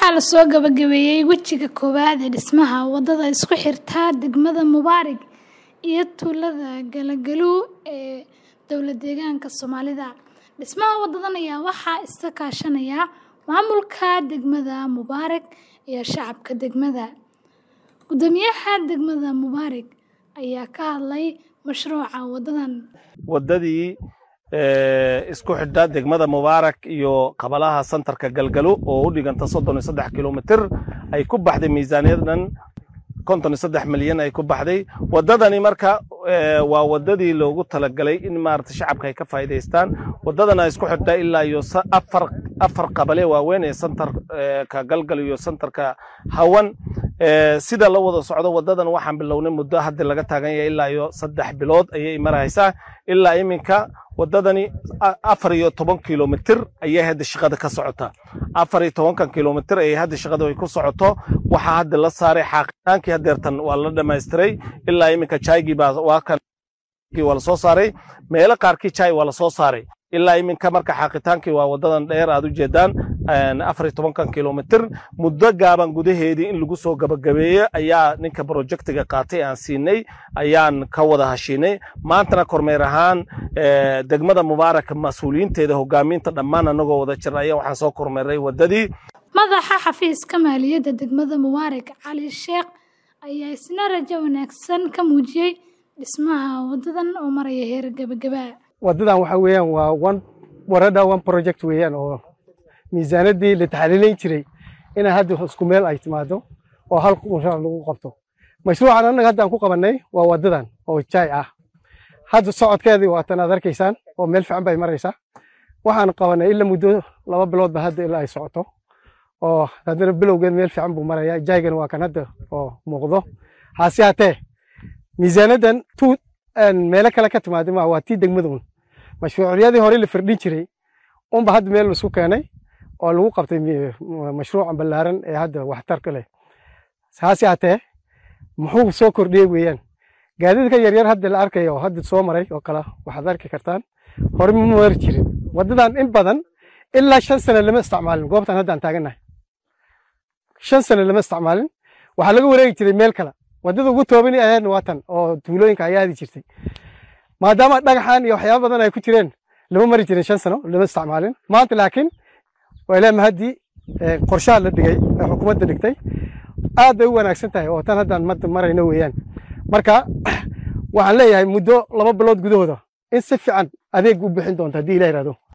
Waxaa la soo gabagabeeyay wejiga koowaad ee dhismaha wadada isku xirta degmada Mubaarak iyo tuulada Galagaluw ee dowlad-deegaanka Soomaalida. Dhismaha wadadan ayaa waxaa iska kaashanaya maamulka degmada Mubaarak iyo shacabka degmada. Guddoomiyaha degmada Mubaarak ayaa ka hadlay mashruuca wadadan. wadadii isku xidha degmada mubaarak iyo qabalaha santarka galgalo oo u dhiganta soddon iyo saddex kilomitir ay ku baxday miisaaniyadan konton iyo saddex milyan ay ku baxday wadadani marka waa wadadii loogu talagalay in maarata shacabka ay ka faa'iidaystaan wadadana isku xidha ilaa iyo afar afar qabale waaweyn ee santarka galgal iyo santarka hawan sida la wada socdo wadadan waxaan bilownay muddo hadda laga taagan yahay ilaa iyo saddex bilood ayay maraysaa ilaa iminka wadadani afar iyo toban kilomitir ayay hadda shaqada ka socota afar iyo tobankan kilomitir ayay hadda shaqada ay ku socoto waxaa hadda la saaray xaaqitaankii hadeertan waa la dhamaystiray ilaa iminka jaygii baa waa kan waa lasoo saaray meelo qaarkii jay waa lasoo saaray ilaa iminka marka xaaqitaankii waa wadadan dheer aad u jeedaan afar iyo tobankan kilomitir muddo gaaban gudaheedii in lagu soo gabagabeeyo ayaa ninka projectiga qaatay aan siinay ayaan ka wada hashiinay maantana kormeer ahaan degmada mubaarak mas-uuliyiinteeda hogaaminta dhammaan anagoo wada jir ayaa waxaan soo kormeeray wadadii Madaxa xafiiska maaliyadda degmada Mubaarak Cali Sheekh ayaa isna rajo wanaagsan ka muujiyay dhismaha wadadan oo maraya heer gabagaba. wadadan waxa weeyaan waa one warada one project weeyaan oo miisaanadii la taxliilin jiray in hadda isku meel ay timaado oo hal mashruuc lagu qabto mashruucan annaga hadda aan ku qabanay waa wadadan oo jaay ah hadda socodkeedii waa tan aad arkaysaan oo meel fiican bay maraysaa waxaan qabanay ilaa muddo laba biloodba hadda ilaa ay socoto oo haddana bilowgeed meel fiican buu marayaa jaaygan waa kan hadda oo muuqdo hase haatee miisaanadan tu meelo kale ka timaada ma waa tii degmadun mashruucyadii hore la firdhin jiray unba hadda meel laisku keenay oo lagu qabtay mashruucan ballaaran ee hadda waxtarka leh hase haatee muxuu soo kordhiyey weeyaan gaadiidka yaryar hadda la arkaya oo hadda soo maray oo kale waxaad arki kartaan hore ma mari jirin wadadan in badan ilaa shan sano lama isticmaalin goobtan hadda aan taagannahay shan sano lama isticmaalin waxaa laga wareegi jiray meel kale wadada ugu toobani ahaydna waa tan oo tuulooyinka ayaa aadi jirtay maadaama dhagaxan iyo waxyaaba badan ay ku jireen lama mari jirin shan sano lama isticmaalin maanta laakiin waa ilaa mahadii qorshaha la dhigay ee xukuumadda dhigtay aad bay u wanaagsan tahay oo tan haddaan madda marayno weeyaan marka waxaan leeyahay muddo laba bilood gudahooda in si fiican adeeg u bixin doonta haddii ilah yidhahdo